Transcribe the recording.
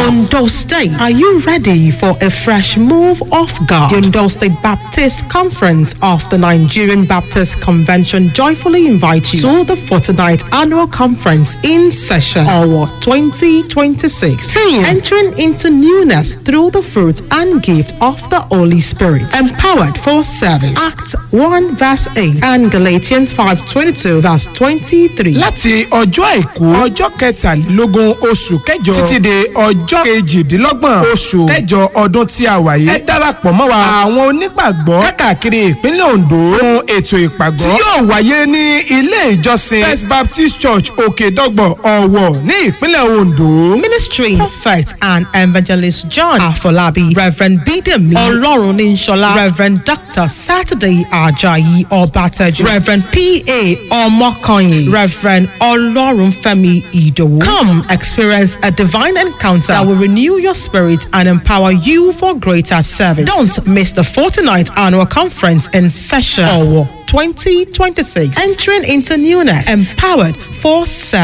Ondo State, are you ready for a fresh move of God? The Ondo State Baptist Conference of the Nigerian Baptist Convention joyfully invite you to the 49th annual conference in session or 2026. Theme, entering into newness through the fruit and gift of the Holy Spirit. Empowered for service. Acts 1 verse 8 and Galatians 5:22 verse 23. láti ọjọ́ àìkú ọjọ́ kẹtàlélógún oṣù kẹjọ títí de ọjọ́ kejìdínlọ́gbọ̀n oṣù kẹjọ ọdún tí a wà yìí. ẹ darapọ̀ mọ́ wa àwọn onígbàgbọ́ káàkiri ìpínlẹ̀ ondo fún ètò ìpàgọ́ tí yóò wáyé ní ilé ìjọsìn first baptist church òkèdọ́gbọ̀ ọ̀wọ̀ ní ìpínlẹ̀ ondo. Ministry Prophet and Evangelist John Afolabi, Reverend Bidemi Olorun Inshola, Reverend Dr. Saturday Ajayi Obateju, Reverend P.A. Omokonye, Reverend Olorun Femi Idowu. Come experience a divine encounter that will renew your spirit and empower you for greater service. Don't miss the 49th annual conference in session. Owo 2026. Entering into newness, empowered for service.